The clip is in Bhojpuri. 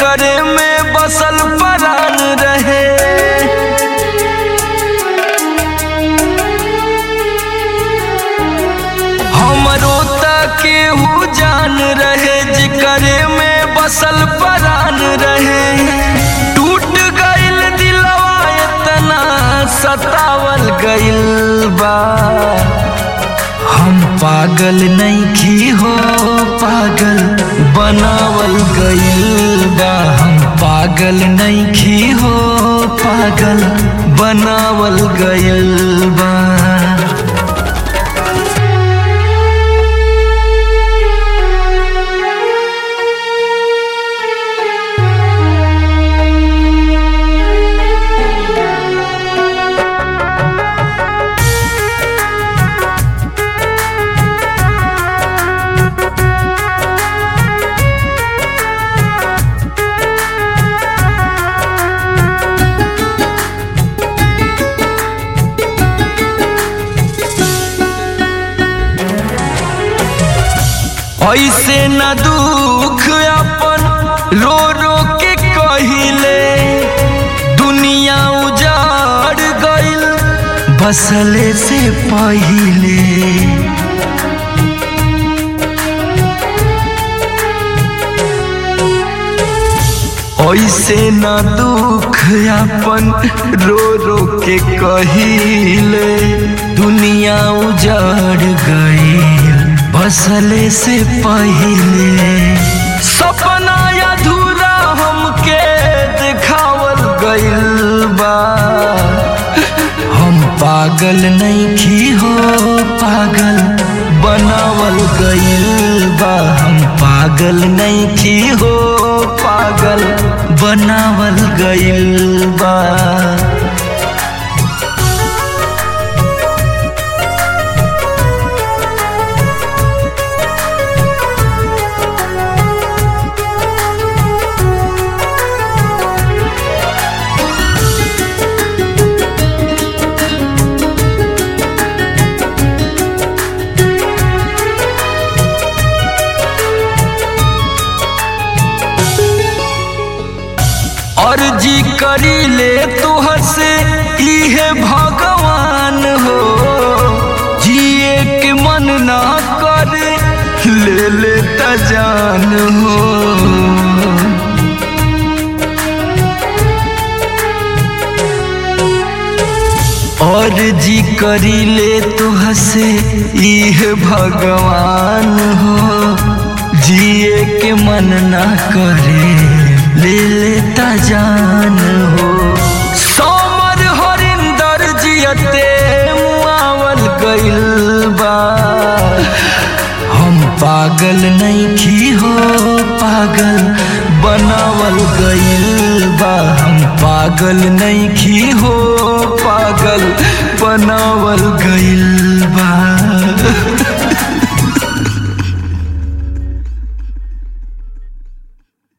करे में बसल परान रहे हमरो त केहू जान रहे जिकरे में बसल परान रहे टूट गइल दिलवा इतना सतावल गइल बा हम पागल नहीं हो पागल बनावल गइल बा हम पागल नहीं हो पागल बनावल गइल बा ऐसे न दुख अपन रो रो के कहिले दुनिया उजाड़ गइल बसले से पहिले ऐसे न दुख अपन रो रो के कहिले दुनिया उजाड़ गइल बसले से पहिले सपना अधूरा हमके दिखावल गइल बा हम पागल नहीं हो पागल बनावल गइल बा हम पागल नहीं हो पागल बनावल गइल बा अर्जी करी ले तुहर से इहे भगवान हो जिए के मन ना करे ले ले त जान हो और जी करी ले तुह से इहे भगवान हो जिए के मन ना करे ले लेता जान हो सोमर हरिंदर जियते मुआवल गइल बा हम पागल नहीं हो पागल बनावल गइल बा हम पागल नहीं हो पागल बनावल गइल